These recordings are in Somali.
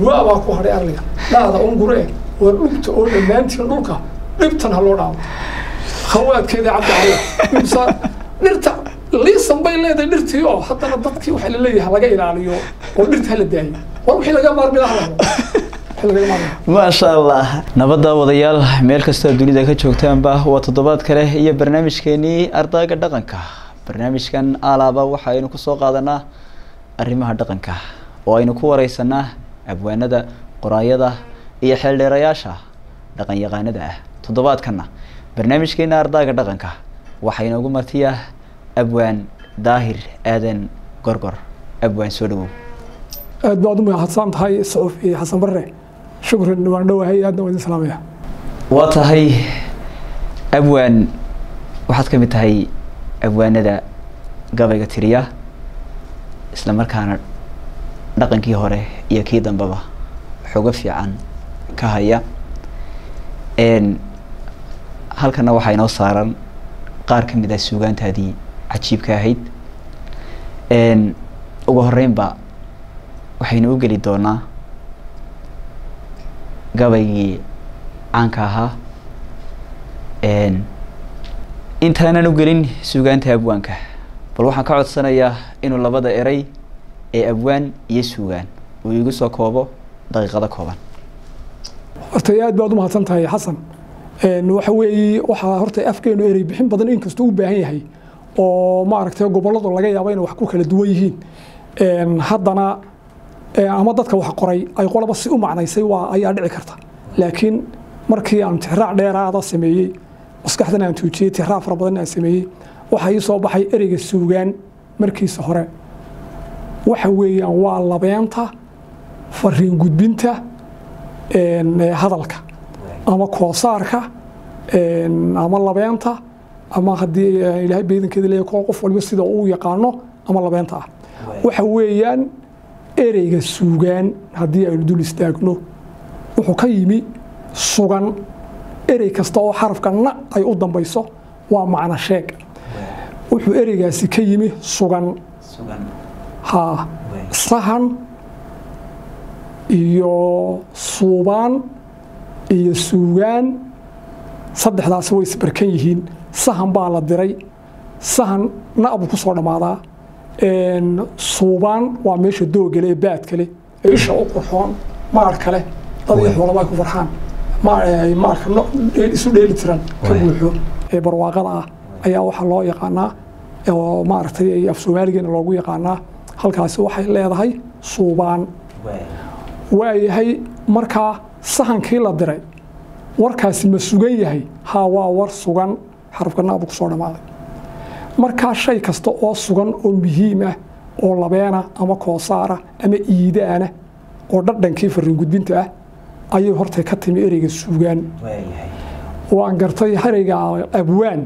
waa baa ku hadhay arliga dhaada un gure war dhugta oo dhammaantiin dhulka dhibtan ha loo dhaamo khawaadkeeda cabdi cali dhibsa dhirta liisan bay leedahay dhirtii oo haddana dadkii waxaa la leeyahay laga ilaaliyo oo dhirta hala daayo war wixii laga maarmi lahaa wixii laga maarmi lahaa maasha allah nabadda wadayaal meel kastoo dunida ka joogtaanba waa toddobaad kale iyo barnaamijkeenii ardayga dhaqanka barnaamijkan alaaba waxaynu kusoo qaadanaa arrimaha dhaqanka oo aynu ku wareysanaa abwaanada qoraayada iyo xeeldheerayaasha dhaqan yaqaanada ah toddobaadkana barnaamijkeena ardayga dhaqanka waxaa inoogu martiya abwaan daahir aadan gorgor abwaan soo dhawow aad baad u mahadsan tahay sacuufi xasan barre shukran waan dhowahay aadna waan idin salaamaya waa tahay abwaan waxaad ka mid tahay abwaanada gabayga tiriya isla markaana dhaqankii hore iyo kii dambeba xogo fiican ka haya halkana waxaa inoo saaran qaar ka mid ah suugaantaadii cajiibka ahayd ugu horeynba waxaynu u geli doonaa gabaygii caanka ahaa intaanan u gelin suugaanta abwaanka bal waxaan ka codsanayaa inuu labada eray ee abwaan iyo suugaan uu igu soo koobo daqiiqado kooban horta aad baad u mahadsan tahay xasan waxa weeye waxaa horta afkeenu erey bixin badan inkastoo u baahan yahay oo maaragtay gobolladu laga yaabo inay wax ku kala duwan yihiin haddana ama dadka wax qoray ay qolaba si u macnaysay waa ayaa dhici karta laakiin markii aan tixraac dheeraada sameeyey maskaxdan aan tuujiyey tixraac fara badan aan sameeyey waxaa ii soo baxay ereyga suugaan markiisa hore waxa weeyaan waa labeenta fariin gudbinta hadalka ama koosaarka ama labeenta ama haddii ilaahay beedankeeda leeyahay qof waliba sida uu yaqaano ama labeenta ah waxa weeyaan ereyga suugaan haddii aynu dul istaagno wuxuu ka yimi sugan erey kasta oo xarafka na ay u dambayso waa macno sheeg wuxuu ereygaasi ka yimi sugan ha sahan iyo suubaan iyo suugaan saddexdaasi way isbarkan yihiin sahan baa la diray sahan na'buu ku soo dhammaadaa suubaan waa meesha doogale ee baadkale ee isha u qurxoon maar kale dad iyo xoolaba ay ku farxaan maarka isu dheeli tiran ka buuxo ee barwaaqada ah ayaa waxaa loo yaqaanaa oo maaragtay af soomaaligeena loogu yaqaanaa halkaasi waxay leedahay suubaan waayahay markaa sahankii la diray warkaasi ma sugan yahay haa waa war sugan xarafka naabu ku soo dhammaaday markaa shay kasta oo sugan oo muhiim ah oo labeena ama koosaara ama iidaana oo dhadhankii fariin gudbinta ah ayay hortay ka timi ereyga suugaan waan gartay ereyga abwaan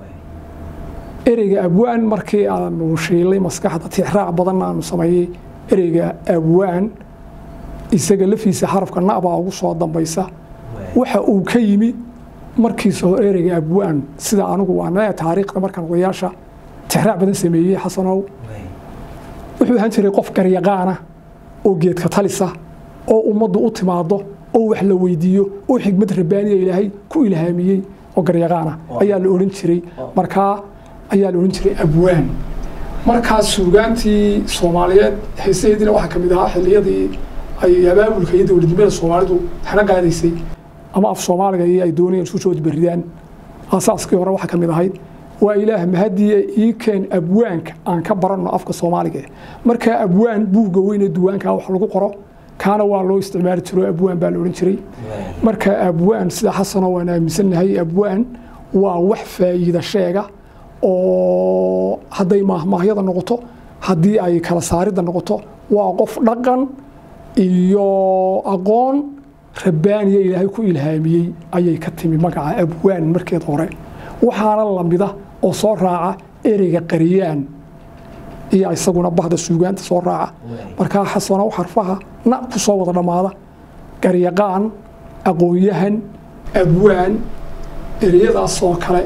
ereyga abwaan markii aanu shiilay maskaxda tixraac badanna aanu sameeyey ereyga abwaan isaga lafiisa xarafka nabaa ugu soo dambaysa waxa uu ka yimi markiisa hore ereyga abwaan sida anigu waan taariikhda markaan odayaasha tixraac badan sameeyey xasanow wuxuu ahaan jiray qof garyaqaana oo geedka talisa oo ummaddu u timaado oo wax la weydiiyo oo xigmad rabbaaniya ilaahay ku ilhaamiyey oo garyaqaana ayaa la odhan jiray markaa ayaa la odhan jiray abwaan markaa suugaantii soomaaliyeed heesaheediina waxaa ka mid ahaa xilliyadii ay abaabulka iyo dowladnimada soomaalidu xana qaadaysay ama af soomaaliga iyo ay doonayeen isku soo beridaan asaaskii hore waxaa ka mid ahayd waa ilaah mahadiye ii keen abwaanka aan ka baranno afka soomaaliga markaa abwaan buugga weyne duwaanka wax lagu qoro kaana waa loo isticmaali jiro abwaan baa la odhan jiray marka abwaan sida xasano waan aaminsannahay abwaan waa wax faa'iida sheega oo hadday maahmaahyada noqoto haddii ay kala saaridda noqoto waa qof dhaqan iyo aqoon rabbaaniya ilaahay ku ilhaamiyey ayay ka timi magaca abwaan markeed hore waxaana lamida oo soo raaca ereyga qariyaan iyo isaguna bahda suugaanta soo raaca markaa xasano xarfaha na ku soo wada dhammaada garyaqaan aqoon-yahan abwaan ereyadaasoo kale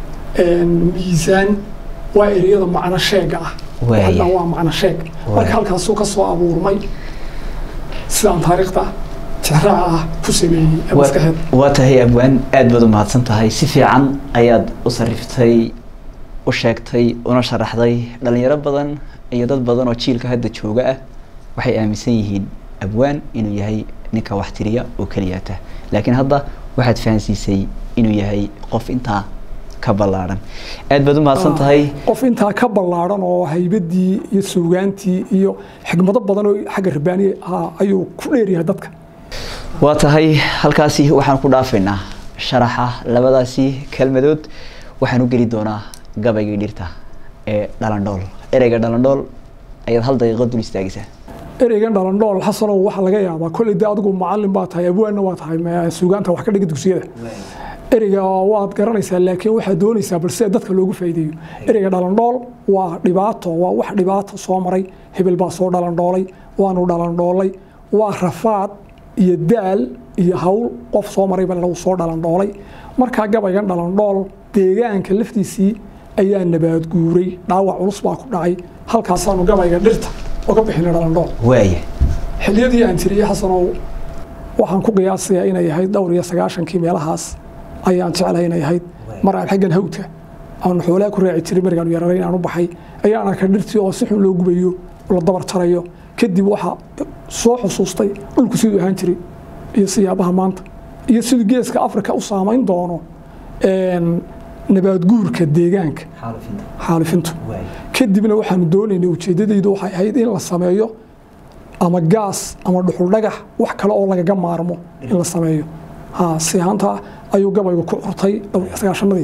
miisaan waa ereyada macno sheega ah Waaya. waa macno sheeg marka halkaasuu ka soo abuurmay sidaan taariikhda tixraaca ah ku sameeyey ee maskaxeed waa tahay abwaan aad baad u mahadsan tahay si fiican ayaad u sariftay u sheegtay una sharaxday dhalinyaro badan iyo dad badan oo jiilka hadda jooga ah waxay aaminsan yihiin abwaan inuu yahay ninka wax tiriya oo keliyaata laakiin hadda waxaad fahansiisay inuu yahay qof intaa ka ballaadhan aad baad u mahadsan tahay qof intaa ka ballaadhan oo haybadii iyo suugaantii iyo xigmado badan oo xagga rabbaaniya ah ayuu ku dheeryahay dadka waa tahay halkaasi waxaan ku dhaafaynaa sharaxa labadaasi kelmadood waxaan u geli doonaa gabaygii dhirta ee dhalandhool ereyga dhalandhool ayaad hal daqiiqo dul istaagaysaa ereygan dhalandhool xasanow waxaa laga yaabaa kolley dee adigu macallin baa tahay abwaanna waa tahay ma- suugaanta wax ka dhiga dugsiyada ereyga waad garanaysaa laakiin waxaad doonaysaa bal sida dadka loogu faa'iideeyo ereyga dhalandhool waa dhibaato waa wax dhibaato soo maray hebel baa soo dhalandhoolay waanu dhalandhoolay waa rafaad iyo daal iyo hawl qof soo maray baa lagu soo dhalandhoolay markaa gabaygan dhalandhool deegaanka laftiisii ayaa nabaad guuray dhaawac culus baa ku dhacay halkaasaanu gabayga dhirta oga bixinay dhalandhool waaya xilliyadii aan tiriyey xasanow waxaan ku qiyaasayaa inay ahayd dhowr iyo sagaashankii meelahaas ayaan jeclahay inay ahayd mar aan xaggan hawdka aan xoolaha ku raaci jiray markaan yararay inaan u baxay ayaan arkay dhirtii oo si xun loo gubayo oo la dabar jarayo kadib waxaa soo xusuustay dhulku siduu ahaan jiray iyo siyaabaha maanta iyo siduu geeska afrika u saamayn doono een, nabaad guurka deegaanka xaalifintu kadibna waxaanu doonaynay ujeeddadaydu waxay ahayd in la sameeyo ama gaas ama dhuxul dhagax wax kale oo lagaga maarmo in la sameeyo ha si ahaanta ayuu gabaygu ku curtay dhowr iyo sagaashanadii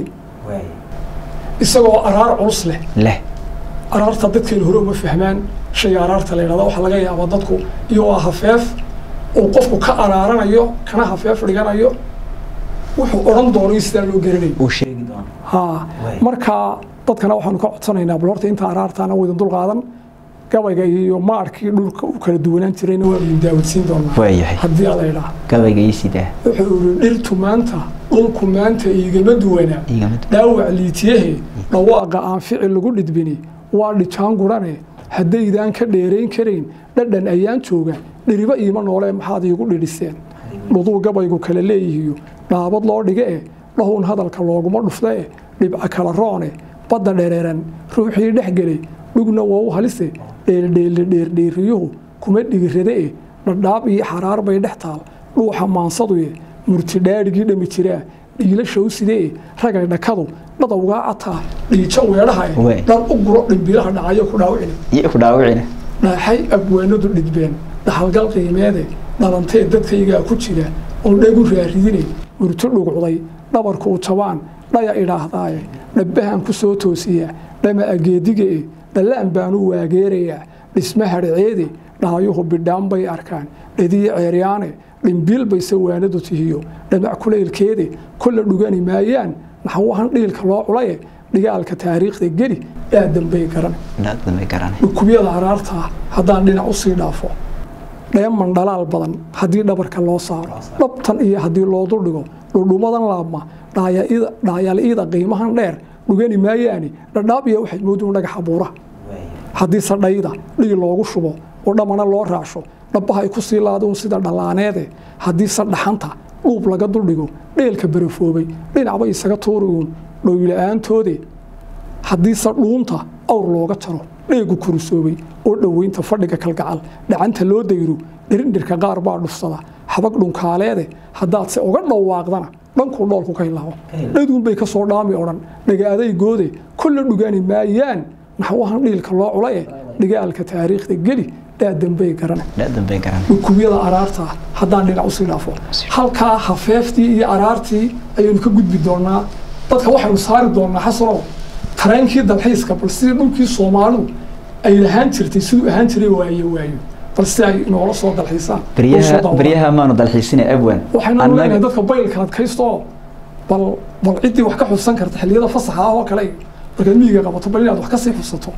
isagoo araar culus leh leh araarta dadkeenu hore uma fahmaan shayga araarta la yidhahda waxaa laga yaabaa dadku iyagoo hafeef uu qofku ka araaranayo kana hafeef dhiganayo wuxuu odhan doonayo sidaa loo garanayo uu sheegi doono ha Waay. marka dadkana waxaanu ka codsanaynaa bal horta inta araartaana waydin dul qaadan gabayga iyo maarkii dhulka u kala duwanaan jirayna waanu idin daawadsiin doonaa waayahay haddii ala idhaa gabayga ii sidaa wuxuu yidhi dhirtu maanta dhulku maanta igama duwanaa igama dhaawac liitiyahe dhawaaqa aan ficil lagu dhidbini waa dhijaan gurane haddaydaan ka dheerayn karayn dhadhan ayaan jooga dhiriba iima noole maxaad iigu dhidhiseen dhuduu gabaygu kala leeyihiyo dhaabad loo dhiga e dhahown hadalka looguma dhufta e dhibca kala roone badda dhereeran ruuxii dhex gelay dhugna waa u halise dheeldheelle dheerdheeriyuhu kuma dhigirade e dhadhaab iyo xaraar bay dhex taal dhuuxa maansaduye murti dhaadhigii dhami jiraa dhiilashow sidee ragay dhakadu dhadawgaa cataa dhiijo weedhaha Waay. dhar u guro dhimbilaha dhacayo ku dhaawicina iyo ku dhaawicina dhaaxay abwaanadu dhidbeen dhaxalgal qiimeede dhalantee dadkaygaa ku jira oon dhegu raaridine murto dhugcday dhabarku u jabaan dhaya idhaahdaaye dhabbahan ku soo toosiya dhama ageediga e dhallaan baanu waageerayaa dhisma hadhaceede dhaayuhu bidhaan bay arkaan dhediye ceeryaane dhimbiil bay sawaanadu tihiyo dhamac kulaylkeede kolla dhugani maayaan naxwahan dhiilka loo culaye dhigaalka taariikhda geli aadan bay garan dhaadamay garanay dhukubyada araarta haddaan dhinac usii dhaafo dheeman dhalaal badan haddii dhabarka loo saaro dhabtan iyo haddii loo duldhigo dhudhumadan laabma dhaayal-ida qiimahan dheer dhugani maayaani dhadhaab iyo waxay moodun dhagaxa buura haddii sadhayda dhigi loogu shubo oo dhammana loo raacsho dhabbaha ay ku sii laaduun sida dhallaaneede haddii sadhaxanta dhuub laga duldhigo dheelka barafoobay dhinacbay isaga tuuriuun dhowyla-aantoode haddiise dhuunta awr looga jaro dheegu kurusoobay oo dhoweynta fadhiga kalgacal dhacanta loo dayro dhirindhirka qaar baa dhufsada xabag dhunkaaleede haddaadse uga dhawaaqdana dhankuu dhoolku ka hilaabo dhaduunbay ka soo dhaami odhan dhagaadaygoode kolla dhugaani maayaan naxwahan dhiilka loo culaye dhigaalka taariikhda geli dhaadanbay garana dhaadambay garanay dhukubyada araarta haddaan dhinac usii dhaafo halkaa hafeeftii iyo araartii ayaynu ka gudbi doonaa dadka waxaynu saari doonaa xasanow tareenkii dalxiiska bal sidii dhulkii soomaalidu ay lahaan jirtay siduu ahaan jiray waayo waayo bal si ay noola soo dalxiisaan oo soo beryaha daawadaan. beryaha maanu dalxiisina abwan waxaynu leenahay dadka baylka adkaysto oo bal bal ciddii wax ka xusan karta xilliyada fasaxa ah oo kale markaad miyiga qabato bal inaad wax ka sii xusato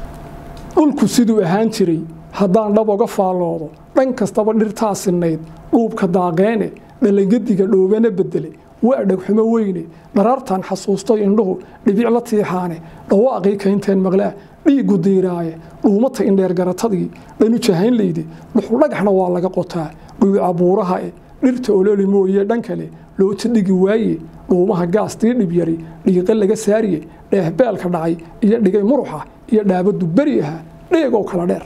dhulku siduu ahaan jiray haddaan dhab oga faalloodo dhan kastaba dhirtaa sinnayd dhuubka daaqeene dhalangadiga dhoobana bedele waa dhegxumo weyne dharaartaan xasuustay indhuhu dhibic la tiixaane dhawaaqii kaynteen maqlaa dhiigu diiraaye dhuumata indheer garatadii dhanu jahaynlayde dhuxul dhagaxna waa laga qotaa dhuuca buuraha e dhirta ololi mooye dhan kale loota dhigi waaye dhuumaha gaastii dhibyari dhiiqe laga saariye dheehbeelka dhacay iyo dhigay muruxa iyo dhaabadu beri ahaa dheegow kala dheer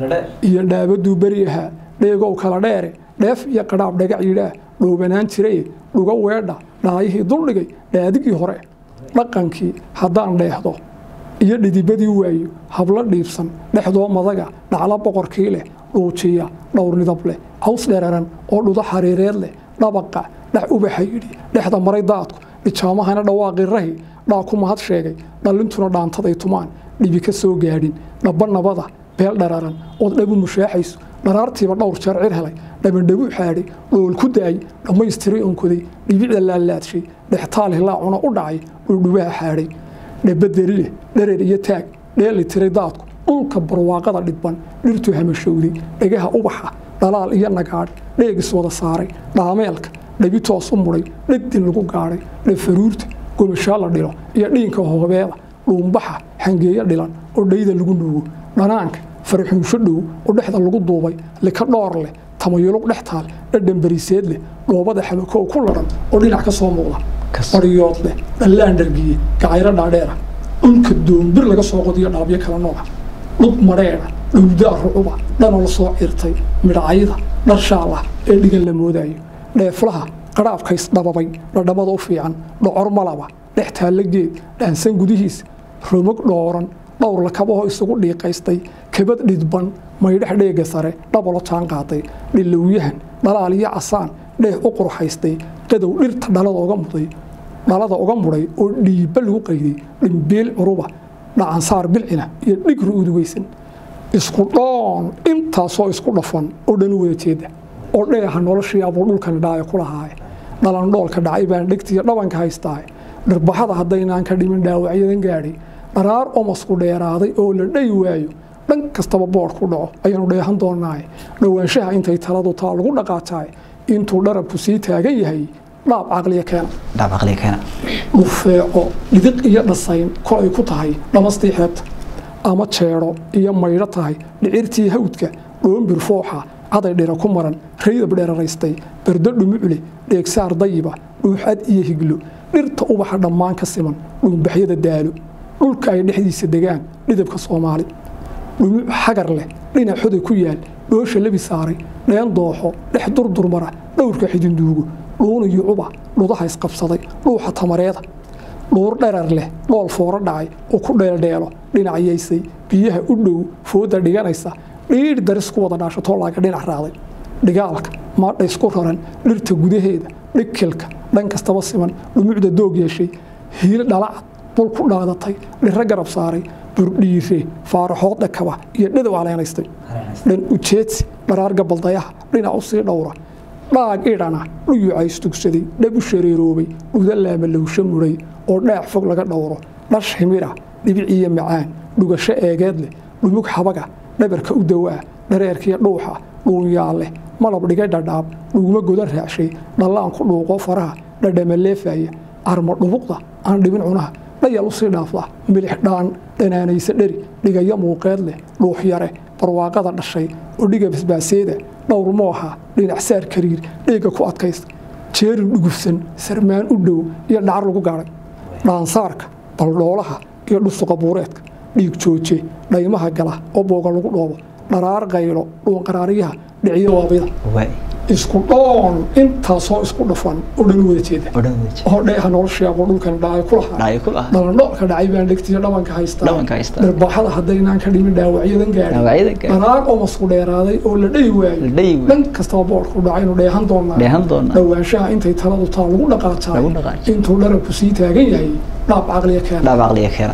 iyo dhaabaduu beri ahaa dheegow kala dheere dheef iyo qadhaab dhagac yidhaah dhoobanaan jiraye dhuga weedha dhaayihii duldhigay dhaadigii hore dhaqankii haddaan dheehdo iyo dhidibadii waayo hablo dhiibsan dhexdoo madaga dhaclo boqorkii leh dhuujiya dhowr nidab leh caws dheeraran oo dhudo xariireed leh dhabaqa dhac ubaxa yidhi dhexda maray daadku dhijaamahana dhawaaqii rahi dhaa ku mahad sheegay dhallintuna dhaantaday tumaan dhibi ka soo gaadhin dhabba nabada beel dhararan ood dhabu mushaaxayso dharaartiiba dhowr jeer cir helay dhabandhabu xaadhay dhool ku daay dhammaystiray onkoday dhibicda laalaadshay dhextaal hilaacuna u dhacay dhuldhubaha xaadhay dhabaderi leh dhareer iyo taag dheeli tiray daadku dhulka barwaaqada dhidban dhirtu hamashowday dhegaha ubaxa dhalaal iyo nagaadh dheegis wada saaray dhaameelka dhabi toos u mudhay dhegdin lagu gaadhay dhafaruurta gomashaa la dhilo iyo dhiinka hoobeeda dhuumbaxa xangeeyo dhilan oo dhayda lagu nuugo dhanaanka farxuunsho dhow oo dhexda lagu duubay lika dhoor leh tamayulug dhex taal dhadhan bariiseed leh dhoobada xabakow ku ladhan oo dhinac ka soo muuqda baryood leh dhallaan dhargiye gacayro dhaadheera dhulka doombir laga soo qodiyo dhaabyo kala nooca dhub madheedha dhowdaa rucuba dhanoo la soo cirtay midhacayda dharshaal ah ee dhigan la moodayo dheeflaha qadhaabkays dhababay dhadhamada u fiican dhocor malaba dhex taalla geed dhaansan gudihiisa romog dhooran dhowr lakabahoo isugu dhiiqaystay kabad dhidban maydhex dheega sare dhabalo jaan qaaday dhilowyahan dhalaal iyo casaan dheeh u qurxaystay qadow dhirta dhalada oga muday dhalada uga mudhay oo dhiibba lagu qayday dhimbiil curuba dhacansaar bilcina iyo dhigru udugaysan isku dhoon intaasoo isku dhafan oo dhan u wada jeeda oo dheeha noloshii abuu dhulkan dhaayo ku lahaaye dhalandhoolka dhacay baan dhegtiiyo dhabanka haystaaye dhirbaxada haddaynaan ka dhimin dhaawacyadan gaadhay dharaar omasku dheeraaday oo la dhayi waayo dhan kastaba boodh ku dhaco ayaanu dheehan doonaaye dhowaanshaha intay taladu taa lagu dhaqaataay intuu dharabku sii taagan yahay dhaab caqliya keena dhaab caqliga keena dhufeeco dhidiq iyo dhasayn kolay ku tahay dhamastii xeebta ama jeedho iyo maydho tahay dhicirtii hawdka dhoombir fooxa caday dhira ku maran raydab dheeraraystay bardo dhumucle dheegsaar dayiba dhuuxad iyo higlo dhirta ubaxa dhammaan ka siman dhuunbaxyada daalo dhulka ay dhexdiisa degaan dhidabka soomaali dhumuc xagar leh dhinac xoday ku yaal dhoosha lebi saaray dheen dooxo dhex durdurmara dhowrka xidinduugo dhuuniyo cuba dhudaha isqabsaday dhuuxa tamareeda dhuur dherar leh dhool fooro dhacay oo ku dheeldheelo dhinacayaysay biyaha u dhow fooda dhiganaysa dhiidh daris ku wada dhaashatoo laaga dhinac raacday dhigaalka maadha isku raran dhirta gudaheeda dhikilka dhan kastaba siman dhumucda doog yeeshay hiil dhalacad dul ku dhaadatay dhiro garab saaray burdhiire faaraxood dhakaba iyo dhadow caleynaystay dhan ujeedsi dharaar gabaldayaha dhinac u sii dhowra dhaag idhana dhuyuca istugsaday dhab u shareeroobay dhuda laama lowsho mudhay oo dhaac fog laga dhowro dhash himira dhibiciyo macaan dhugasho eegeed leh dhumug xabaga dhabarka u dawaa dhareerkiyo dhuuxa dhuunyaal leh malab dhigay dhadhaab dhuuma godan raacshay dhallaan ku dhuuqo faraha dhadhama leefaya arma dhubuqda aan dhibin cunaha dhayal usii dhaafda milix dhaan dhanaanaysa dheri dhigayo muuqeed leh dhuux yare barwaaqada dhashay oo dhiga basbaaseeda dhowr mooha dhinac saar kariir dheega ku adkaysta jeerin dhugufsan sarmaan u dhow iyo dhacar lagu gaadhay dhaansaarka baldhoolaha iyo dhusuqa buureedka dhiig jooje dhaymaha gala oo booga lagu dhoobo dharaar qaylo dhuunqaraaryaha dhiciyo waabida isku dhoon intaasoo isku dhafan oo dhan wada jeeda oo dheeha nolosheego dhulkan dhacay ku lahaa dhalandhoolka dhacay baan dhegtiyo dhabanka haystaa dharbaaxada haddaynaan ka dhimin dhaawacyadan gaadhay dharaar oo masku dheeraaday oo la dhayi waayo dhan kastaba boodhku dhacay inu dheehan doonaa dhowaanshaha intay taladu taa lagu dhaqaataay intuu dharabku sii taagan yahay dhaab caqliya keena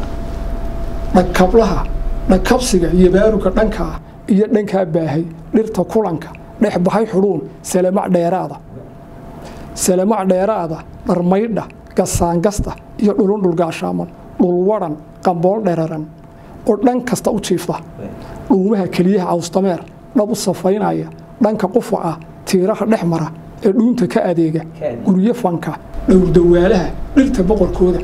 dhakablaha dhakabsiga iyo baaruga dhankaa iyo dhankaa baahay dhirta kulanka dhex baxay xudhuun salamac dheeraada salamac dheeraada dharmaydha gasaangasta iyo dhulun dhulgaashaaman dhulwaran qambool dheraran oo dhan kasta u jiifta dhuumaha keliyaha cawstameer dhab u safaynaya dhanka qufaca tiiraha dhex mara ee dhuunta ka adeega guryo fanka dhowrdawaalaha dhirta boqorkooda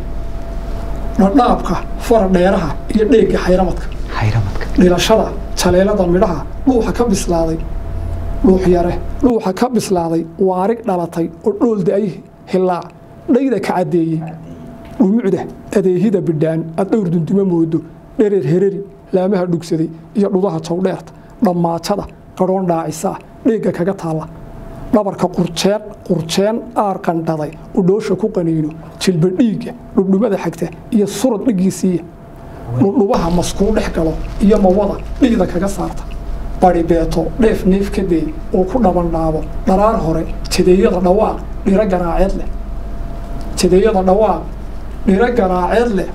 dhadhaabka fara dheeraha iyo dheegga xayramadka xayramadka dhilashada jaleelada midhaha dhuuxa ka bislaaday dhuux yare dhuuxa ka bislaaday waarig dhalatay oo dhool da-ay hilaac dhayda ka caddeeyey dhumucda adeehida bidhaan aad dhowr dundumo moodo dhereer hereri laamaha dhugsaday iyo dhudaha jawdheerta dhammaajada qadhoon dhaacisaa dheegga kaga taalla dhabarka qurjeen qurjeen aar qandhaday udhoosha ku qaniino jilba dhiigga dhudhumada xagta iyo surad dhigiisiiya dhudhubaha maskuu dhex galo iyo mawada dhiigda kaga saarta bari beeto dheef neef ka day oo ku dhabandhaabo dharaar hore jadeeyada dhawaaq dhiro garaaceed leh jadeeyada dhawaaq dhiro garaaceed leh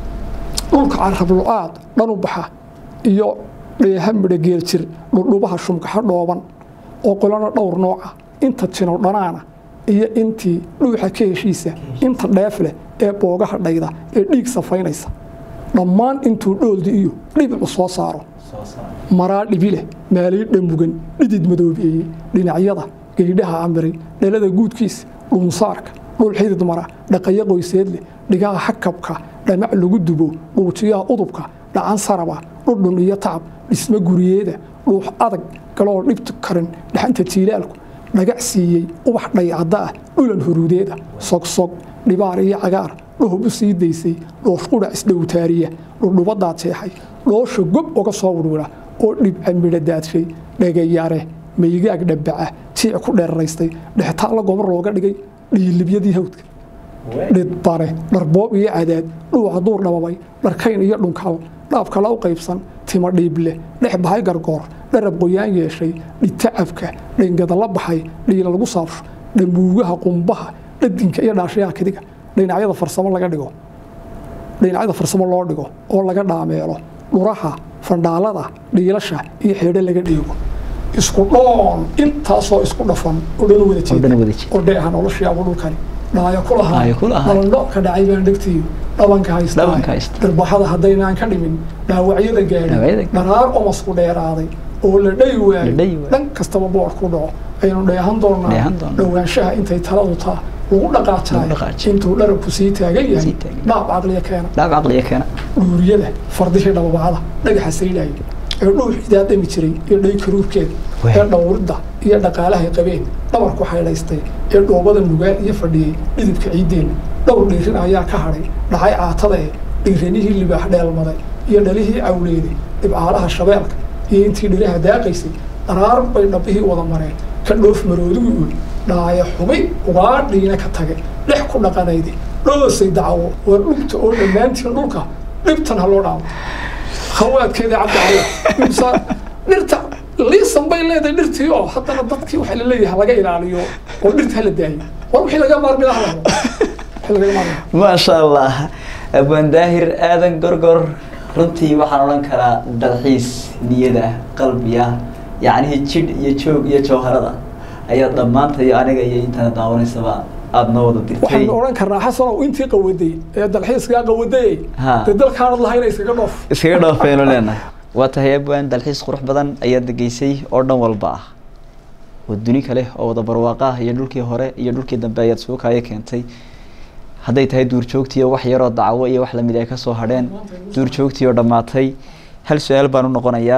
dhulka carab lo-aad dhan u baxa iyo dheeha midho geeljir dhudhubaha shumkaxo dhooban oo qolana dhowr nooca inta jinow dhanaana iyo intii dhuuxa ka heshiisa inta dheef leh ee boogaha dhayda ee dhiig safaynaysa dhammaan intuu dhooldi iyo dhibicu soo saaro maraa dhibile maaliidha mugan dhidid madoobeeye dhinacyada geydhaha amiray dhalada guudkiisa dhuunsaarka dhul xidid mara dhaqayo qoyseedleh dhigaha xakabka dhamac lagu dubo dhuujiyaha udubka dhacan saraba dhudhun iyo tacab dhismo guriyeeda dhuux adag galoo dhibtu karin dhaxanta jiilaalku dhagac siiyey ubax dhaycadda ah dhulan huruudeeda sogsog dhibaar iyo cagaar dhuhub u sii daysay dhoosh qudha isdhowtaariya dhudhubadaa jeexay dhoosha gob uga soo wirwira oo dhibca midho daadshay dhagayare maygaag dhabaca jiic ku dheeraraystay dhextaalla gobor looga dhigay dhiilibyadii hawdka dhidbare dharboob iyo cadaad dhuuca duur dhababay dharkayn iyo dhunkaal dhaabkala u qaybsan timo dhiible dhex bahay gargoor dharab qoyaan yeeshay dhitacabka dhangadala baxay dhiila lagu saabsho dhambuugaha qumbaha dhadinka iyo dhaashayaha kadiga dhinacyada farsamo laga dhigo dhinacyada farsamo loo dhigo oo laga dhaameelo dhuraha fandhaalada dhiilasha iyo xeedho laga dhiigo isku dhoon intaasoo isku dhafan oo dhan wada jeeda oo dheeha noloshii abu dhulkani dhaayo ku lahaa dhalandho ka dhacay baan dhegtiyo dhabanka haystaa darbaxada haddaynaan ka dhimin dhaawacyada gaadhin dharaar omasku dheeraaday oo la dhayi waayo dhan kastaba boor ku dhaco aynu dheehan doonaa dhowaanshaha intay taladu taa lagu dhaqaajaay intuu dharabku sii taagan yahay dhaab caqliya keena dhaab caqliya keena dhuuriyada fardihii dhababacada dhagaxa saydhaay ee dhuux idaadami jiray iyo dhay karuurkeeda ee dhowridda iyo dhaqaalahay qabeen dhabarku xaydhaystay ee dhoobada nugaal iyo fadhiyey dhidibka ciiddeenna dhowr dhiirin ayaa ka hadhay dhacay caatada ee dhiiranihii libaax dheelmaday iyo dhalihii cawleeday dhibcaalaha shabeelka iyo intii dhiraha daaqaysay dharaar bay dhabbihii wada mareen ka dhoof maroodigu ul dhaaya xubay ugaadhiina ka tage dhex ku dhaqanaydi dhoosay dacawo war dhugta oo dhammaantiin dhulka dhibtan ha loo dhaamo khawaadkeeda cabdi cala dhirta liisan bay leedahay dhirtii oo haddana dadkii waxaa laleeyahay laga ilaaliyo oo dhirta hala daayo war wixii laga maarmi lahaa wixii laga maarmi maasha allah abaan daahir aadan gorgor runtii waxaan odhan karaa dalxiis niyada qalbiga yacnihii jidh iyo joog iyo jawharada ayaa dhammaantay aniga iyo intaana daawanaysaba aada noo wada dirtay waxaan odhan karnaa xasanow intii qawaday ee dalxiiskaa qawadayey dee dalkaanad lahayna iskaga dhoof iskaga dhoofaynu leenahay waa tahay abwaan dalxiis qurux badan ayaad degeysay oo dhan walba ah oo duni kale oo wada barwaaqa ah iyo dhulkii hore iyo dhulkii dambe ayaad suukaayo keentay hadday tahay duurjoogtii oo wax yaroo dacwo iyo wax lamid ay kasoo hadheen duurjoogtii oo dhammaatay hal su-aal baan u noqonayaa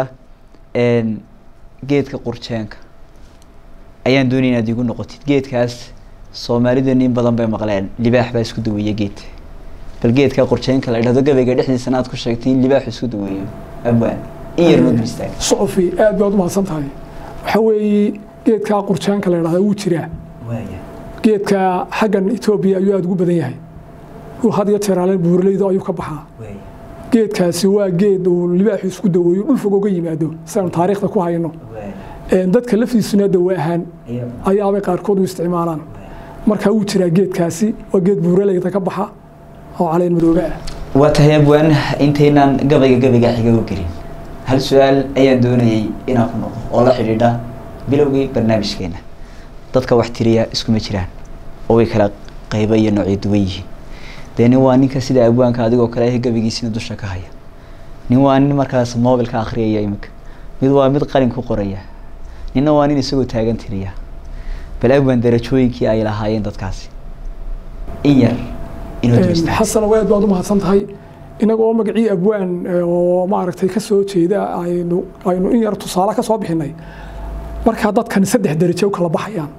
geedka qurjeenka ayaan doonaya inaad igu noqotid geedkaas soomaalideena in badan bay maqleen libaax baa isku daweeya geed bal geedka qurjeenka la idhahdo gabayga dhexdiisana aad ku sheegtay in libaax isku daweeyo abwaan in yar nood mistaag sucufi aad baad umahadsan tahay waxa weeye geedkaa qurjeenka la idhahdaa wuu jiraa geedka xaggan etoobiya ayuu aada ugu badan yahay dhul had iyo jeeraale buuraleyda ayuu ka baxaa geedkaasi waa geed uu libaaxu isku daweeyo dhul fog oga yimaado sidaanu taariikhda ku hayno dadka laftiisuna dawa ahaan ayaabay qaarkood u isticmaalaan marka wuu jiraa geedkaasi waa geed buuraleyda ka baxa oo caleen madoobe ah waa tahay abwaan intaynaan gabayga gabayga xiga u gelin hal su-aal ayaan doonayay inaan ku noqdo oo la xidhiidha bilowgii barnaamijkeena dadka wax tiriya iskuma jiraan oo way kala qaybo iyo noocyo duwan yihiin dee nin waa ninka sida abwaanka adigoo kale ah gabaygiisina dusha ka haya nin waa nin markaas mobilka akhriyaya iminka mid waa mid qalin ku qoraya ninna waa nin isagoo taagan tiriya bal abwaan darajooyinkii ay lahaayeen dadkaasi in yar inoo dulista xasan aad baad u mahadsan tahay inaga oo magacii abwaan oo maaragtay ka soo jeeda aynu aynu in yar tusaale ka soo bixinay markaa dadkan saddex darajo u kala baxayaan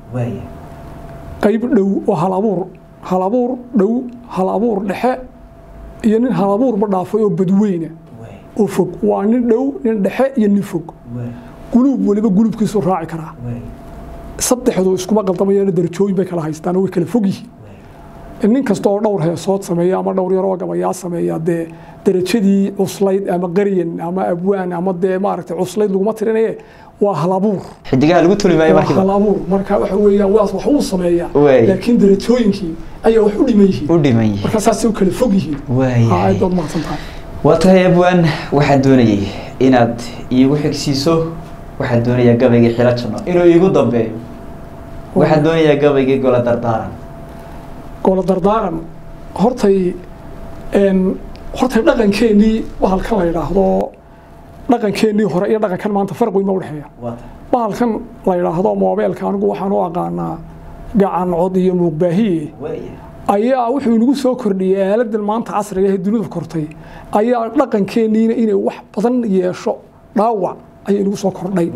qayb dhow oo hal abuur hal abuur dhow hal abuur dhexe iyo nin hal abuurba dhaafay oo badweyna oo fog waa nin dhow nin dhexe iyo nin fog guluub waliba guluubkiisu raaci karaa saddexdu iskuma qaldamayaan darajooyin bay kala haystaan oo way kala fog yihiin nin kasta oo dhowr heesood sameeya ama dhowr yaroo gabayaa sameeya dee darajadii cuslayd ama qaryan ama abwaan ama dee maaragtay cuslayd laguma tirinaye waa halabuur xidigaha lagu tuli maayo waa markiiba halabuur marka waxa weeyaan waas wax uu sameeyaa Waay. laakiin darajooyinkii ayaa wax u dhiman yihiin u dhiman yihiin marka saasay u kala fog yihiin waayahay aad baad mahadsan tahay waa tahay abwaan waxaan doonayay inaad iigu xigsiiso waxaan doonayaa gabaygii xilo janno inuu iigu dambeeyo waxaan doonayaa gabaygii golo dardaaran golo dardaaran hortay een hortay dhaqankeennii bahalkan la yidhaahdo dhaqankeennii hore iyo dhaqankan maanta farq weyn ma udhexeeya bahalkan la yidhaahdo moobeelka anigu waxaan u aqaanaa gacan cod iyo muuqbaahiye ayaa wuxuu inagu soo kordhiyey aaladan maanta casriga ee dunida kortay ayaa dhaqankeenniina inay wax badan yeesho dhaawac ayaa inagu soo kordhay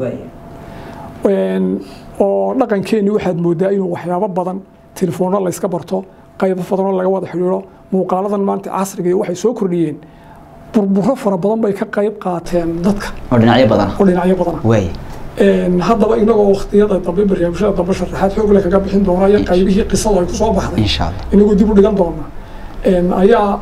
Een, oo dhaqankeennii waxaad moodaa inuu waxyaabo badan telefoonno layska barto qaybo badanoo laga wada xidhiidho muuqaaladan maanta casriga iyo waxay soo kordhiyeen burburo fara badan bay ka qayb qaateen dadka oo dhinacyo badana oo dhinacyo badana waay Een, haddaba inagoo waqtiyada dambe barnaamijyada dambe sharaxaad xoog leh kaga bixin doona iyo qaybihii qisada ay ku soo baxday insha allah inagoo dib u dhigan doona Een, ayaa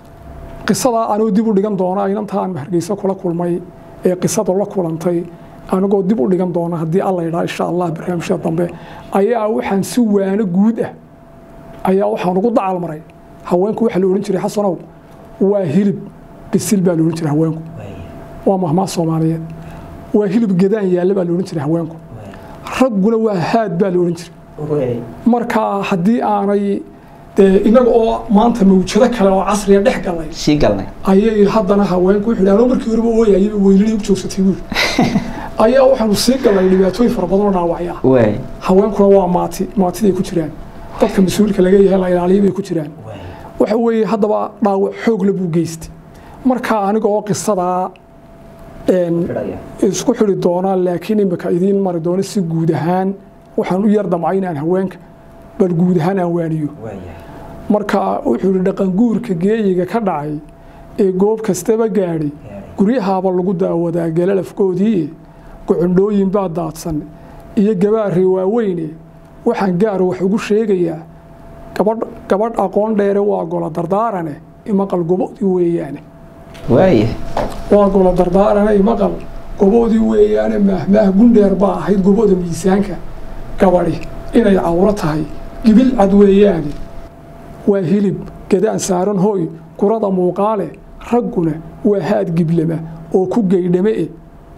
qisada anuu dib u dhigan doona inantaan hargeysa kula kulmay ee qisada la kulantay anigoo dib u dhigan doona haddii alla yidhaa insha allah barnaamijyada dambe ayaa waxaan si waano guud ah ayaa waxaan ugu dacal maray haweenku waxaa la odhan jiray xasanow waa hilib bisil baa la odhan jiray haweenku waa mahmaa soomaaliyeed waa hilib gedaan yaalla baa la odhan jiray haweenku ragguna waa haad baa la odhan jiray marka haddii aanay dee inaga oo maanta mawjado kale oo casriga dhex galay sii galnay ayay haddana haweenku wuxuu yidhi anoo markii horeba ooyayaba weylidii u joogsatay buuri ayaa waxaanu sii galnay dhibaatooyin fara badan oo dhaawacya waay haweenkuna waa maati maatiday ku jiraan dadka mas-uulka laga yahay la ilaaliya bay ku jiraan waxa weeye haddaba dhaawac xoogla buu geystay marka aniga oo qisadaa een, isku xidhi doonaa laakiin imika idiin mari doono si guud ahaan waxaan u yar damcay inaan haweenka bal guud ahaan aan waaniyo marka wuxuu yidhi dhaqanguurka geeyiga ka dhacay ee goob kastaba gaadhay guryahaaba lagu daawadaa galalafkoodii gocondhooyin baa daadsan iyo gabaaree waaweyne waxaan gaar wax ugu sheegayaa gabadh gabadh aqoon dheere waa golo dardaarane imaqal gobodii weeyaane waaya waa golo dardaarane imaqal gobodii weeyaane maahmaah gundheer baa ahayd goboda miisaanka gabadhi inay cawro tahay gibil cad weeyaane waa hilib gadaan saaran hooy kurada muuqaale ragguna waa haad giblama oo ku geydhame e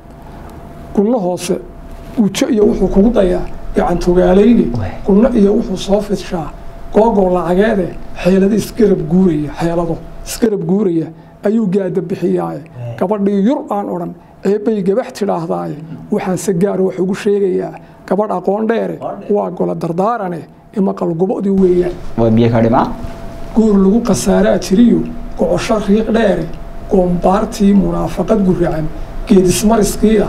gunno hoose gujo iyo wuxuu kugu dayaa gacantogaalayne gunno iyo wuxuu soo fidshaa googoo lacageede xeelado isgarab guuraya xeelado isgarab guuraya ayuu gaada bixiyaaye gabadhii yur aan odhan eebbay gabax tidhaahdaaye waxaanse gaar wax ugu sheegayaa gabadh aqoon dheere waa golo dardaarane imaqal gobodii weeyaan waa biyo ka dhimaa guur lagu khasaaraa jiriyo gocosho riiq dheere goombaartii munaafaqad guracan geedismariskiia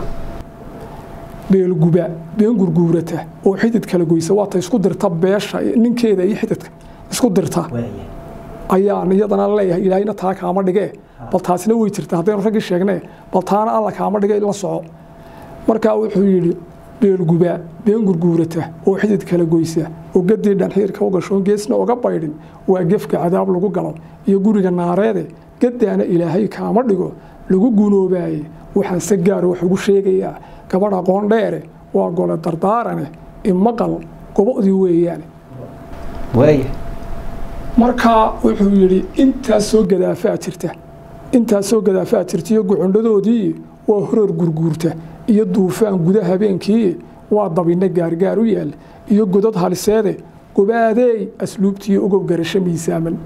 beelguba been gurguurata oo xidid kala goysa waata isku dirta beesha ninkeeda iyo xididka isku dirta ayaan iyadana leeyahay ilaahayna taa kaama dhigee bal taasina way jirta haddaynu raggii sheegnee bal taana alla kaama dhige la soco markaa wuxuu yidhi beelguba been gurguurata oo xidid kala goysa oo gadii dhanxiirka u gashoon geesna oga baydhin waa gefka cadaab lagu galo iyo guriga naareede gadaana ilaahay kaama dhigo lagu gunoobaaye waxaan se gaar wax ugu sheegayaa gabadh aqoon dheere waa gole dardaarane imaqal gobodii weeyaane waaya markaa wuxuu yidhi intaasoo gadaafaa jirta intaasoo gadaafaa jirta iyo gocondhadoodii waa horoor gurguurta iyo duufaan guda habeenkii waa dabinno gaargaar u yaal iyo godad haliseede gobaadeey asluubtiiyo ogow garasho miisaaman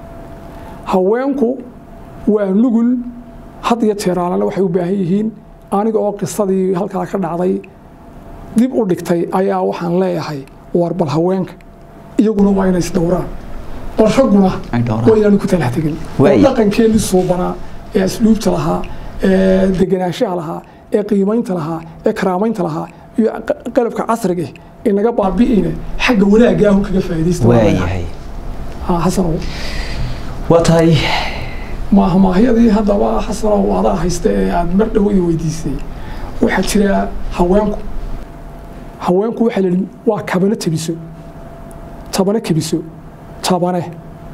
haweenku waa nugul had iyo jeeraalana waxay u baahan yihiin aniga oo qisadii halkaa ka dhacday dib u dhigtay ayaa waxaan leeyahay war bal haweenka iyaguna waa inay isdhowraan bal ragguna Ay dhowraan. waa inaanu ku talax tegin Waay. oo dhaqankeenii suubanaa ee asluubta lahaa ee degenaanshaha lahaa ee qiimaynta lahaa ee karaamaynta lahaa iyo qa- qalabka casriga ah ee naga baabi'ina xagga wanaagga ahu kaga faa'iidaysta waayahay Ha, xasanow waa tahay maaha maahyadii haddaba xasanow adaa haysta ee aad mar dhawadi weydiisay waxaa jira haweenku haweenku waxaa la yidhi waa kabano tebiso tabane kebiso tabane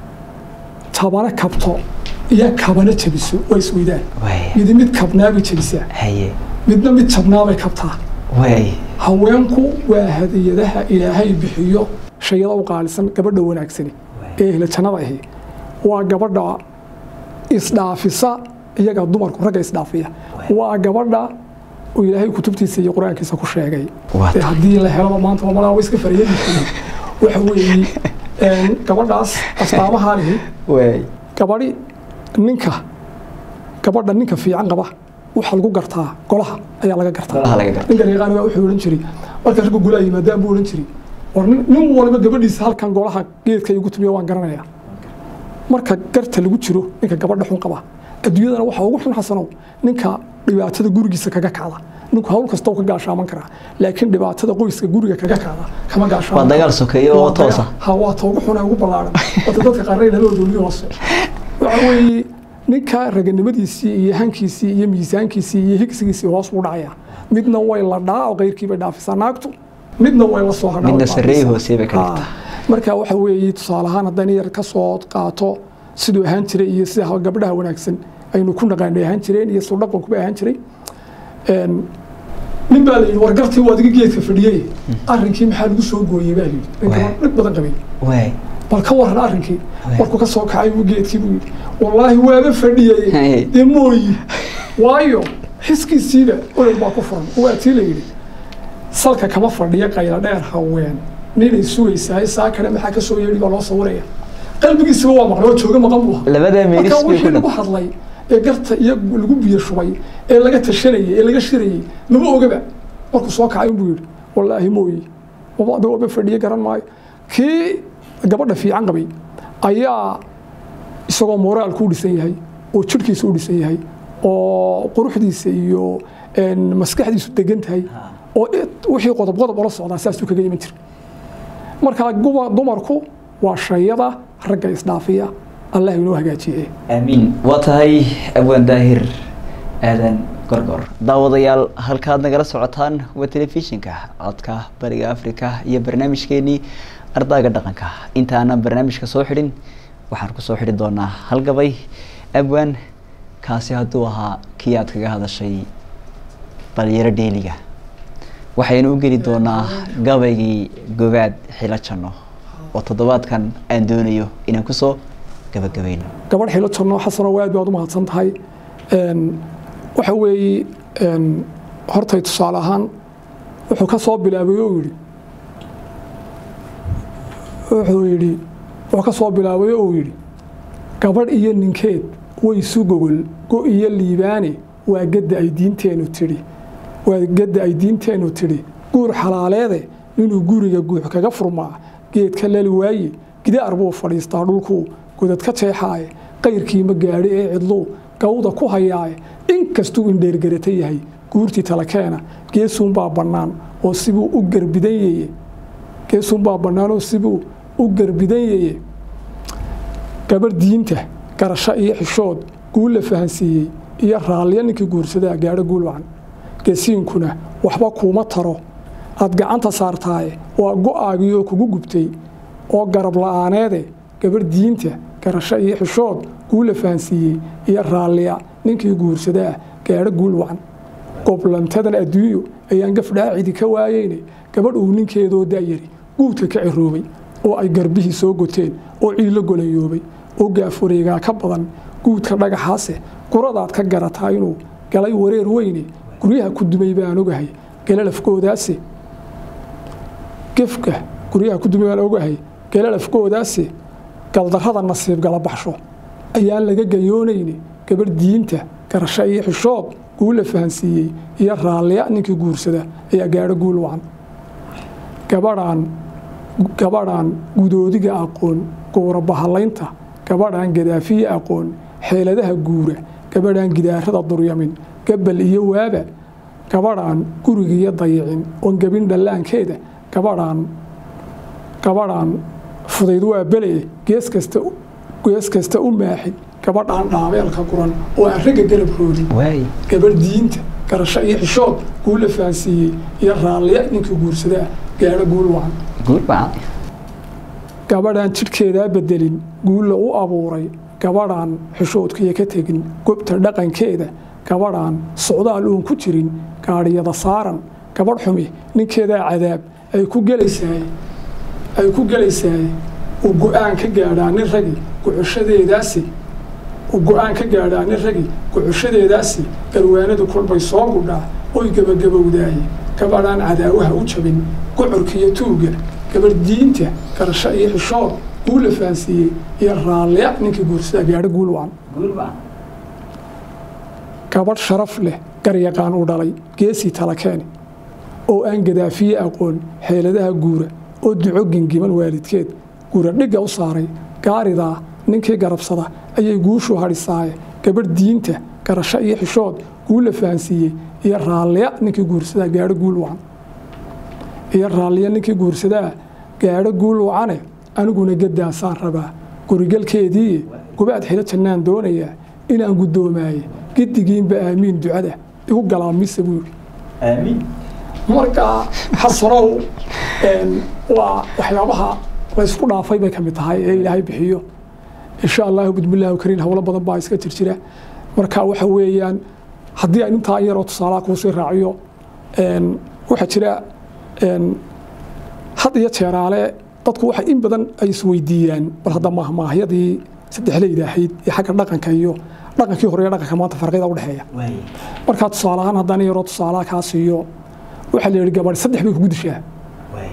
tabane kabto iyo kabano jebiso waa isweydaan waaya midi mid kabnaabay jebisaa haye midna mid jabnaabay kabtaa waay haweenku waa hadiyadaha ilaahay bixiyo shayada u qaalisan gabadha wanaagsani ee ehla jannada ahi waa gabadha isdhaafisa iyaga dumarku ragga isdhaafiya waa gabadha uu ilaahay kutubtiisa iyo qur-aankiisa ku sheegay Waa ee haddii la helaba maanta mamalaa way iska fariyadi waxa weeye een, gabadhaas astaamahaa lihi waay gabadhi ninka gabadha ninka fiican qaba waxaa lagu gartaa golaha ayaa laga gartaa Golaha laga gartaa. ninka reeqaan baa wuxuu odhan jiray marka ragga golaha yimaadaan buu odhan jiray war nin nin waliba gabadhiisa halkan golaha geedka igu tumiyo waan garanayaa marka garta lagu jiro ninka gabadha xun qaba adduunyadana waxaa ugu xun xasanow ninka dhibaatada gurigiisa kaga kacda ninku hawl kasta uu ka gaashaaman karaa laakiin dhibaatada qoyska guriga kaga kacda kama gaashaaman Waa dagaal karo. sokeeye oo Waa dagaal- toosa. ha waa ta ugu xun ee ugu ballaaran wata dadka qaarna inala dowliyo hoose waxa weeye ninka raganimadiisii iyo hankiisii iyo miisaankiisii iyo higsigiisii hoos buu dhacaya midna way la dhaa oo qayrkii bay dhaafisaa naagtu midna way la soo hadhaa Midna way sarreeyo dhaafisaa. hoosee bay ka Ha. dhigtaa. marka waxa weeye tusaale ahaan haddaan yar ka soo qaato siduu ahaan jiray iyo sida gabdhaha wanaagsan aynu ku naqaanay ahaan jireen iyo suu dhaqankuba ahaan jiray Een, nin baa la yidhi war gartii waa adiga geedka fadhiyey arrinkii maxaa lagu soo gooyey baa la yidhi nin Waay. gabadh dhib badan qabay waay bal ka waran arrinkii Waay. warku ka soo kacay buu geedkii buu yidhi wallaahi waaba Hey. fadhiyey dee mooyi waayo xiskiisiiba olol baa ku furan waa tii la yidhi salka kama fadhiya qayla dheer haween ninay sugaysaa saa kale maxaa ka soo yeedhi baa loo sawiraya qalbigiisaba waa maqlay oo jooga maqan buu ahaa labadaa meelis marka bay wixii ku lagu hadlay ee garta iyo lagu biyo shubay ee laga tashanayay ee laga shirayay mama ogaba markuu soo kacay buu yidhi wallaahi mooyi wabada waba fadhiye garan maayo kii gabadha fiican qabay ayaa isagoo moraalku u dhisan yahay oo jidhkiisa u dhisan yahay oo quruxdiisa iyo een, maskaxdiisu degan tahay oo it- wixii qodob qodob ola socdaa saasuu kaga iman jira marka guma- dumarku waa shayada ragga isdhaafiya allah inoo hagaajiye aamiin waa tahay abwaan daahir aadan gorgor daawadayaal halkaad nagala socotaan waa telefishinka codka bariga africa iyo barnaamijkeenii ardaaga dhaqanka intaanan barnaamijka soo xidhin waxaan kusoo xidhi doonaa halgabay abwaan kaasi hadduu ahaa kii aad kaga hadashay balyaro dheeliga waxaynu u geli doonaa gabaygii gobaad xilo janno oo toddobaadkan aan doonayo inaan kusoo gabagabayno gabadh xilo janno xasano aad baad u mahadsan tahay Een, waxa weeye een, hortay tusaale ahaan wuxuu ka soo bilaabay oo yidhi wuxuu yidhi wuxuu ka soo bilaabay oo yidhi gabadh iyo ninkeed way isu gogol go iyo liibaane waa gadda ay diinteenu tidhi waa gadda ay diinteenu tidhi guur xalaaleede inuu guriga guux kaga furmaa geedka lali waaye gidaar buu fadhiistaa dhulkuu godad ka jeexaaye qayrkii ma gaadhi ee cidluu gawda ku hayaaye inkastuu indheergarata yahay guurtii talakeena geesuunbaa bannaan oo sibuu u garbidanyeye geesuunbaa bannaan oo sibuu u garbidanyeye gabarh diinta garasho iyo xishood guul la fahansiiyey iyo raalliya ninkii guursadaa gaadho guul wacan gesiinkuna waxba kuuma taro aad gacanta saartaaye waa go-aagii oo kugu gubtay oo garab la'aaneede gabarh diinta garasho iyo xishood guul la fahansiiyey iyo raalliya ninkii guursadaa gaadho guul wacan goblantadan adduunyo ayaan gafdhaacidi ka waayeyne gabadh uu ninkeedoo daayari guudka ka ciroobay oo ay garbihii soo goteen oo ciilo golayoobay oo gaafureegaa ka badan guudka dhagaxaase guradaad ka garataa inuu galay wareer weyne guryaha ku dumay baan ogahay galalafkoodaase gefka guryaha ku dumay baan ogahay galalafkoodaase galdarrada nasiib gala baxsho ayaan laga gayoonayne gabadh diinta garasho iyo xishood guul la fahansiiyey iyo raalliya ninkii guursada ayaa gaadho guul wacan gabadhaan gabadhaan gudoodiga aqoon gowra bahalaynta gabadhaan gadaafiye aqoon xeeladaha guura gabadhaan gidaarada duryamin gabal iyo waaba gabadhaan gurigiiyo dayicin oon gebin dhallaankeeda gabadhaan gabadhaan fudayd waa bele gees kasta gees kasta u maaxin gabadhaan dhaabeelka guran oo aan ragga garab roodin waay gabadh diinta garasho iyo xishood guula fahansiiyey iyo raalliya ninkii guursadaa gaadho guul wacan guul baan gabadhaan jidhkeedaa bedelin guulla u abuuray gabadhaan xishoodkiiyo ka tegin gobta dhaqankeeda gabadhaan socdaal uun ku jirin gaadhiyada saaran gabadh xumi ninkeedaa cadaab ay ku gelaysaay ay ku gelaysaay uu go-aan ka gaadhaa nin ragi gucushadeedaasi uu go-aan ka gaadhaa nin ragi gucushadeedaasi garwaanadu kolbay soo gudhaa oy gebagabowdaaye gabadhaan cadaawaha u jabin gucurkiiyo tuuga gabadh diinta garasho iyo xishood guula fahansiiyey iyo raalliya ninkii guursadaa gaadho guul wacan guul baan gabadh sharaf leh garyaqaan u dhalay geesii talakeeni oo aan gadaafiye aqoon xeeladaha guura oo duco gingiman waalidkeed guura dhigga u saaray gaaridaa ninkii garabsada ayay guushu hadhisaaye gabadh diinta garasho iyo xishood guula fahansiiyey iyo raalliya ninkii guursadaa gaadho guul wacan iyo raalliya ninkii guursadaa gaadho guul wacane aniguna gadaasaan rabaa gurigalkeedii gubaad xilo jannaan doonayaa inaan guddoomaye giddigiinba aamiin ducada igu galaamisa buu yidhi aamiin marka xasanow een, waa waxyaabaha laysku dhaafay bay ka mid tahay ee ilaahay bixiyo insha allahu bismillaahi kariin howlo badan baa iska jirjira marka waxa weeyaan haddii aan intaa yaroo tusaalaha kuusii raaciyo een, waxaa jira een, had iyo jeeraale dadku waxa in badan ay isweydiiyaan bal hadda mahmaahyadii saddexleyda ahayd iyo xagga dhaqanka iyo dhaqankii hore iyo dhaqanka maanta farqiyada udhexeeya waay markaa tusaale ahaan haddaan yaroo tusaalaha kaa siiyo waxaa la yidhi gabadh saddex bay kugu dishaa waay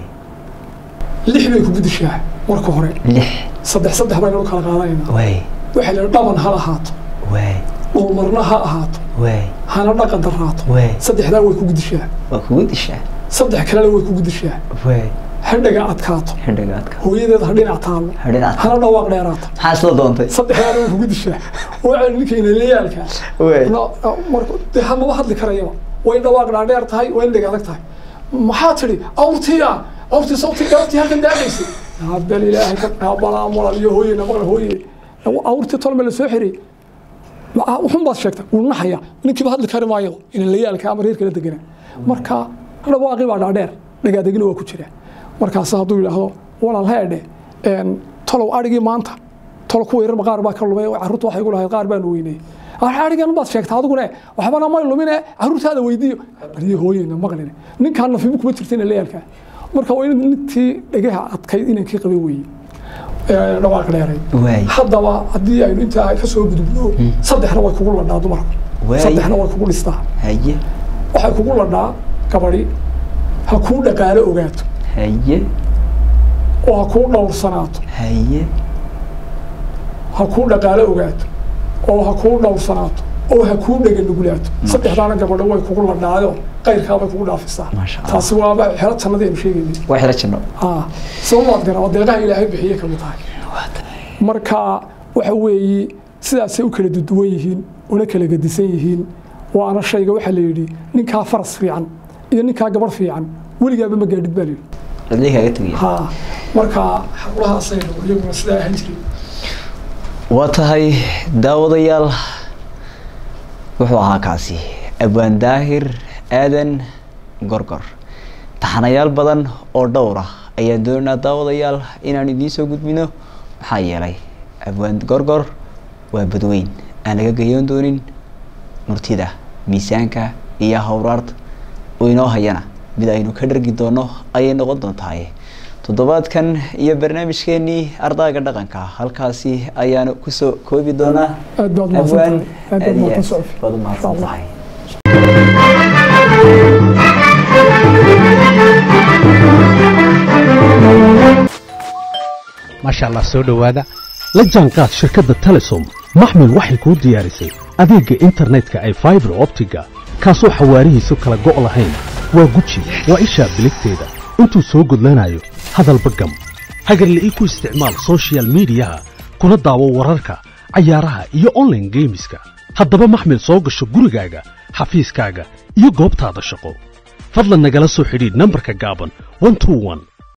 lix bay kugu dishaa marka hore lix saddex saddex baynu kala qaadanaynaa waay waxaa la yidhi dhaban ha lahaato waay dhulmarna ha ahaato waay hana dhaqan daraato waay saddexdaa way kugu dishaa waa kugu dishaa saddex kalena way kugu dishaa waay hadhaga adkaato xidhigaadka hooyadeed ha dhinac taallo xidhinaad hana dhawaaq dheeraato maxaa isla doontay saddexdaana way kugu dishaa waa ninkayna layaalka waay marka dee hamaba hadli karayaba way dhawaaq dhaadheer tahay way dheg adag tahay maxaa tidhi awrtiya awrtii sawtii galabtii halkan daadaysay bal ilaahay ka qaabalaa malal iyo hooyena maqla hooye awrtii tolme la soo xiriyey wuxun baad sheegtay wuu naxaya ninkiiba hadli kari maayo inan layaalka ama reerka la degana marka dhawaaqii baa dhaadheer dhagaadegina waa ku jira markaas hadduu yidhaahdo walaal heedhe tolow adhigii maanta tolo kuwa yarba qaar baa ka lumay carruurta waxay igu lahayd qaar baanu weynay adhigan baad sheegtaa adigune waxbana may lumine carruurtaada weydiiyo bariyo hooyeyna maqline ninkaan nafibu kuma jirtayna layaalka marka waa in nintii dhagaha adkayd inankii qabay weeye dhawaaq dheeray waay haddaba haddii aynu intaa ka soo gudubno saddexna way kugu ladhaa dumarku Waay. saddexna way kugu dhistaa haye waxay kugu ladhaa gabadhi ha kuu dhaqaalo ogaato haye oo ha kuu dhowrsanaato haye ha kuu dhaqaalo ogaato oo ha kuu dhowrsanaato oo ha kuu dhega nugulaato saddexdaana gabadho way kugu ladhaayo qayrkaabay kugu dhaafisaa Maasha Allah. taasi waaba xelo jannadii aynu sheegaynay waa xila janno haa sababaad garan oo deeqaha ilaahay bixiye ka mid tahay marka waxa weeye sidaasay u kala duduwan yihiin una kala gedisan yihiin waana shayga waxaa la yidhi ninkaa faras fiican iyo ninkaa gabarh fiican weligaaba ma gaadhid baa la yidhi cidlii kaaga tegaya haa marka xaqulahaasaynu iyaguna sidaa ahaan jirin waa tahay daawadayaal wuxuu ahaa kaasi abwaan daahir aadan gorgor taxanayaal badan oo dhowr ah ayaan doonaynaa daawadayaal inaan idiin soo gudbino maxaa yeelay abwaan gorgor waa badweyn aan laga gayoon doonin murtida miisaanka iyo hawraarta oo inoo hayana mid aynu ka dhargi doono ayay noqon doontahay toddobaadkan iyo barnaamijkeenii ardaaga dhaqanka halkaasi ayaanu kusoo koobi doonaa aad baad mahadsan tahay aad baad mahadsan socfi baad u Insha mahadsan Allah. tahay maasha allah soo dhowaada la jaanqaad shirkadda telesom maxmil waxay kuu diyaarisay adeegga internetka ay faibar optiga kaasoo xawaarihiisu kala go' lahayn waa guji waa ishaa biligteeda intuu soo gudlanayo hadalba gam hagarle ii ku isticmaal soshiyal miidiyaha kuna daawo wararka cayaaraha iyo online geemiska haddaba maxmil soo gasho gurigaaga xafiiskaaga iyo goobtaada shaqo fadlan nagala soo xidhiidh nambarka gaaban 121